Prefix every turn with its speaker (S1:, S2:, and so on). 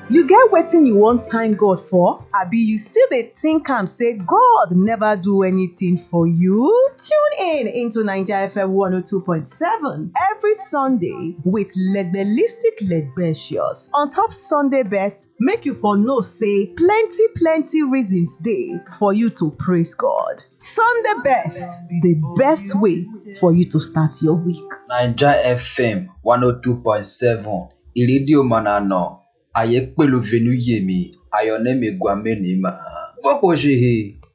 S1: You get wetin you wan thank God for? Abi you still dey think am say God never do anything for you? Tune in into Naija FM 102.7 every Sunday with Legbelistic Legbecious on top Sunday best make you for know say plenty plenty reasons dey for you to praise God. Sunday best, the best way for you to start your week.
S2: naija fm one oh two point seven ìrédíò mànàná àyè pẹ̀lú venuyemi ayọ̀nẹ́mi gwamenima gbọ́pọ̀ ṣe he.